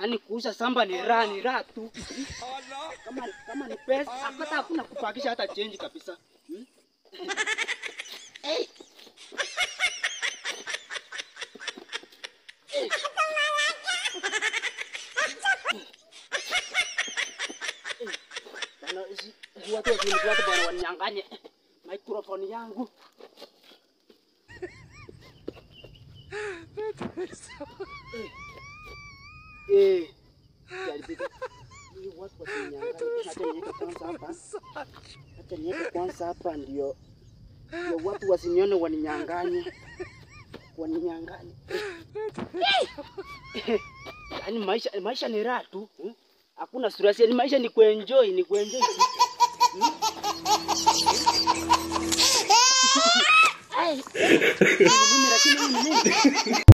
Yaani kuuza samba ni raha, ni raha tu. Kama kama ni pesa, hata hakuna kupakisha hata change kabisa. Hmm? Eh. Eh. Eh. Bana, si- si watu wakinifuata bwana waninyang'anye microphone yangu. Eh. Jaribika. Ili watu wasininyang'anye. Acha niweke kwanza hapa. Acha niweke kwanza hapa ndio ndio watu wasinione waninyang'anye. Waninyang'anye. Yaani maisha maisha ni raha tu. hmm? Hakuna stress, yaani maisha ni kuenjoy, ni kuenjoy. tu. Hmm? Ai. Ni nini lakini ni nini?